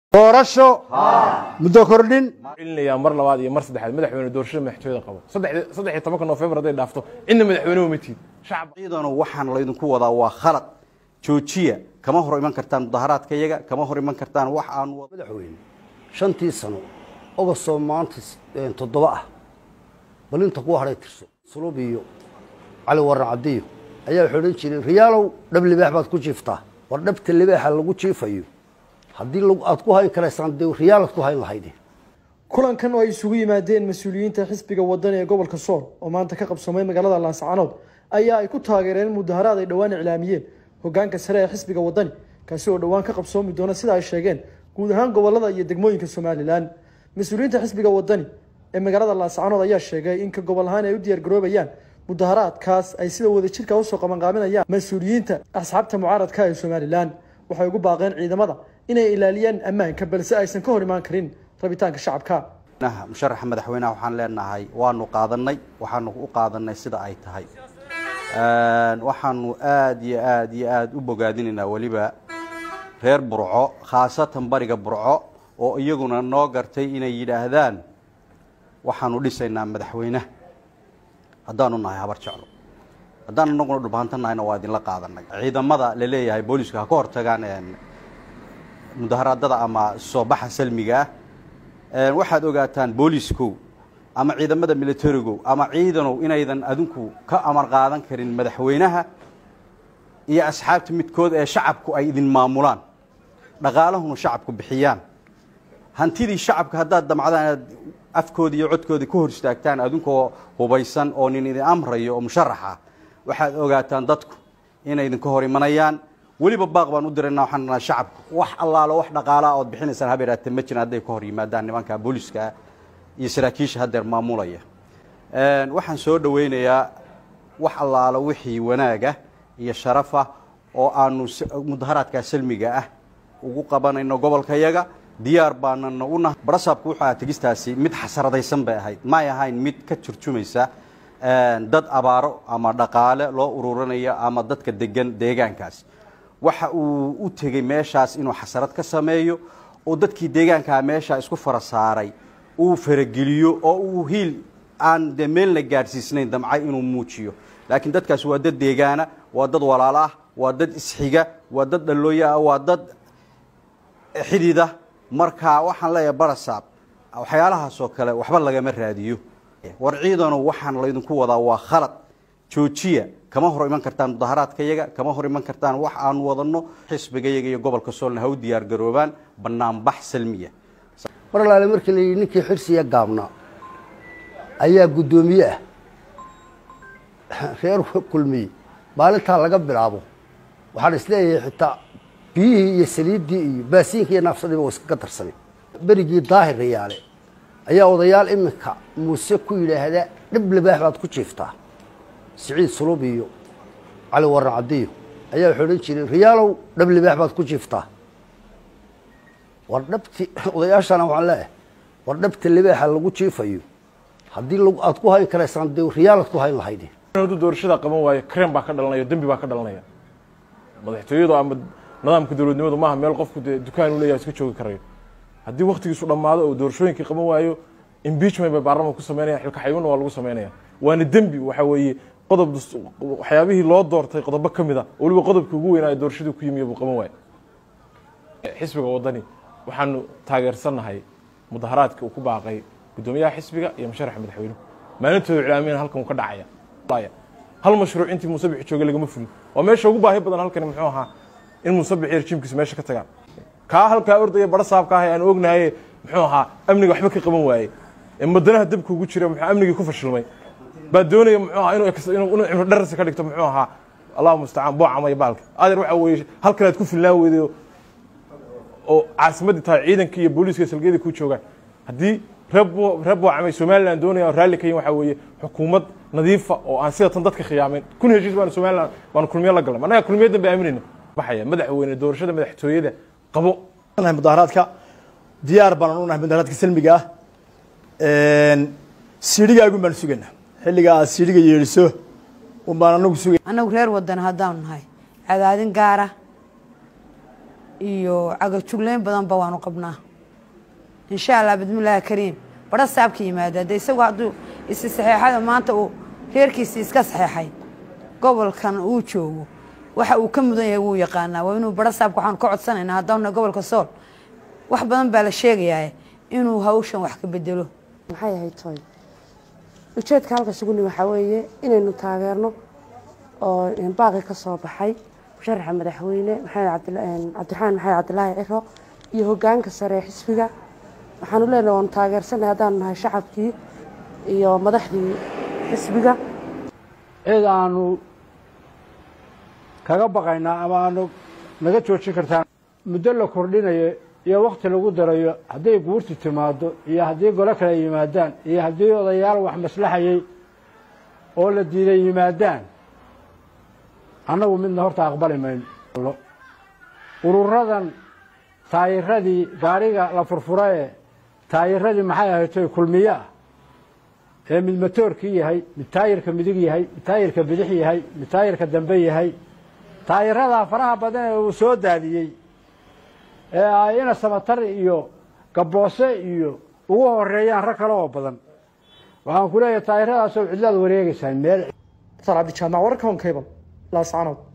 doorasho muddo kordhin ilinayaa mar labaad iyo mar saddexaad madaxweyne doorashada madaxtooyada qabo saddex iyo tobanka noofembar hadday dhaafto cidna madaxweyne uma tiid shacab ciidanu waxaan laydinku wadaa waa khalad joojiya kama hor iman kartaan mudaharaadka iyaga kama hor iman kartaan wax aan madaxweyne shantii sano ogostoo maanta toddoba ah bal inta ku hadhay tirso sulub iyo cali waran cadiyo ayaa wuxuu odhan jiray riyaalow dhab libaax baad ku jiiftaa war dhabta libaaxa lagu jiifayo haddii aad ku hayn karaysaan dee riyaalaad ku hayn lahayde kulankan oo ay isugu yimaadeen mas-uuliyiinta xisbiga wadani ee gobolka sool oo maanta ka qabsamay magaalada laascanood ayaa ay ku taageereen mudaharaad ay dhowaan iclaamiyeen hogaanka sare ee xisbiga wadani kaasi oo dhowaan ka qabsoomi doona sida ay sheegeen guud ahaan gobolada iyo degmooyinka somalilan mas-uuliyiinta xisbiga wadani ee magaalada laascanood ayaa sheegay in ka gobol ahaan ay u diyaargaroobayaan mudaharaadkaas ay sida wadajirka usoo qabanqaabinayaan mas-uuliyiinta asxaabta mucaaradka ee somalilan waxay ugu baaqeen ciidamada inay ilaaliyaan ammaanka balse aysan ka hor imaan karin rabitaanka shacabka musharaxa madaxweynaha waxaan leenahay waanu qaadanay waxaanu u qaadanay sida ay tahay waxaanu aada iyo aada iyo aada u bogaadinaynaa weliba reer burco khaasatan bariga burco oo iyaguna noo gartay inay yidhaahdaan waxaanu dhisaynaa madaxweynaha haddaanu nahay habar jeclo haddaan anaguna dhulbahantanahayna waa idinla qaadanay ciidamada la leeyahay booliska ha ka hortagaan mudaharaadada ama soo baxa salmiga ah waxaad ogaataan booliskow ama ciidamada militarigow ama ciidanow inaydan adinku ka amar qaadan karin madaxweynaha iyo asxaabta midkood ee shacabku ay idin maamulaan dhaqaalahuna shacabku bixiyaan hantidii shacabka haddaad damcdaan inaad afkoodii iyo codkoodii ka hor istaagtaan adunkoo hubaysan oo nin idin amrayo oo musharax ah waxaad ogaataan dadku inay idinka hor imanayaan weliba baaq baan u dirayna waxaan nahay shacabku wax allaalo wax dhaqaalaa ood bixinaysaan habeeraate ma jiran hadday ka hor yimaadaan nimanka booliska iyo saraakiisha haddeer maamulaya waxaan soo dhawaynayaa wax allaalo wixii wanaaga iyo sharafa oo aanu mudaharaadkaa salmiga ah ugu qabanayno gobolkayaga diyaar baanana unahay barasaabku wuxuu ahaa tegistaasi mid xasaradaysan bay ahayd may ahayn mid ka turjumaysa dad abaaro ama dhaqaale loo ururinayo ama dadka degan deegaankaas waxa uu u tegey meeshaas inuu xasarad ka sameeyo oo dadkii deegaankaa meeshaa isku fara saaray uu farageliyo oo uu hiil aan dee meelna gaadhsiisnayn damcay inuu muujiyo laakiin dadkaas waa dad deegaana waa dad walaalo ah waa dad isxiga waa dad dhallooyo ah waa dad xidida marka waxaan leeyahay barasaab waxyaalahaasoo kale waxba lagama raadiyo war ciidanu waxaan laydinku wadaa waa khalad joojiya kama hor iman kartaan mudaharaadka yaga kama hor iman kartaan wax aanu wadano xisbiga yaga iyo gobolka soolna ha u diyaar garoobaan banaanbax salmiya mar alaale markii la yidhi ninkii xirsiya gaabnaa ayaa guddoomiye ah reer kulmiye maalintaa laga bilaabo waxaan isleeyahay xitaa biyihii iyo saliiddii iyo baasiinkii iyo naafsadiiba wa iskaga darsamay berigii daahir rayaale ayaa odayaal iminka muuse ku yidhaahda dhib libaax baad ku jiiftaa siciid sulub iyo cali waran cadiyo ayaa wuxuu odhan jiray riyaalow dhab libaax baad ku jiiftaa war dhabti odayaashana waxaan leeyahay war dhabta libaaxa lagu jiifayo haddii aad ku hayn karaysaan dee riyaalaad ku hayn lahayde hadduu doorashada qaban waayo krem baa ka dhalanaya dembi baa ka dhalanaya madaxtooyadu ama nidaamka dowladnimadu maaha meel qofku dee dukaan u leeyahay iska joogi karayo haddii waktigiisu dhammaado oo doorashooyinkii qaban waayo impeachment bay baarlamanka ku sameynayaan xilka xayuunna waa lagu sameynaya waana dembi waxa weeye qodob waxyaabihii loo doortay qodobo ka mid a oo weliba qodobkii ugu weynaayo doorashadii ku yimiyo buu qaban waayo xisbiga waddani waxaanu taageersannahay mudaharaadkii uu ku baaqay guddoomiyaha xisbiga iyo musharaxa madaxweynuhu maalintooda iclaamiyana halkan uu ka dhacaya hal mashruuc intii muuse bixi joogay lagama fulin waa meesha ugu baahi badan halkani muxuu ahaa in muuse bixi rejiimkiisu meesha ka tagaan kaa halkaa ordaya bara saabka ah aan ognahaye muxuu ahaa amniga waxba ka qaban waaye ee madanaha dabka ugu jira muxuu amnigii ku fashilmay baa doonaya muxuu ahaa inuu inuu cimro dharasi ka dhigto muxuu ahaa allahu mustacaan boocamaya baalka adeer waxa weeye halkan aad ku filnaan weyday oo caasimaddii tahay ciidankii iyo booliiska salgeedii ku joogaan haddii reer boocamay somalilan doonaya oo raalli ka yin waxa weeye xukuumad nadiifa oo aan sida tan dadka khiyaameyn kun heshiis baanu somalilan baanu kulmiyo la galnay annaga kulmiyadan bay aaminayna baxaya madaxweyne doorashada madaxtooyada qabo mudaharaadka diyaar baan u nahay mudaharaadka salmiga ah siidhigaagun baan sugayna xilliga aad siidhiga yeedhiso un baan anagu sugay annagu reer wadan haddaanu nahay cadaadin gaara iyo cagajugleyn badanba waanu qabnaa insha allah bismillaahi kariim badha saabka yimaada de isagu hadduu isi saxeexada maanta uu reerkiisi iska saxeexay gobolkan uu joogo waxa uu ka mudan yahay wuu yaqaanaa waa inuu badha saabka waxaanu ka codsanaynaa haddaana gobolka sool wax badan baa la sheegayaa inuu hawshan wax ka bedelo maxay ahayd toy ujeedka halka suguni waxaa weeye inaynu taageerno oo baaqi ka soo baxay musharaxa madaxweyne maxamed cabdiraxmaan maxamed cabdilaahi ciro iyo hogaanka sare ee xisbiga waxaanu leenahay waanu taageersanay haddaanu nahay shacabkii iyo madaxdii xisbiga cid aanu kaga baqaynaa ama aanu naga joojin kartaan muddo la kordhinayo iyo wakti lagu darayo hadday guurti timaado iyo haddii golo kale yimaadaan iyo haddii odayaal wax maslaxayay oo la diiday yimaadaan annagu midna horta aqbali mayno ururadan taayiradii gaariga la furfurae taayiradii maxay ahaytoy kulmiyo ah ee mid matoorkii yahay mid taayirka midig yahay mid taayirka bidix yahay mid taayirka dambe yahay taayiradaa faraha badan ee uu soo daadiyey ee ay ina samatar iyo gaboose iyo ugu horeeyaan rag kale oo badan waxaan ku leeyahay taayiradaasoo cidlaad wareegaysaan meel dr cabdijaamac wararka honkeyban laascanood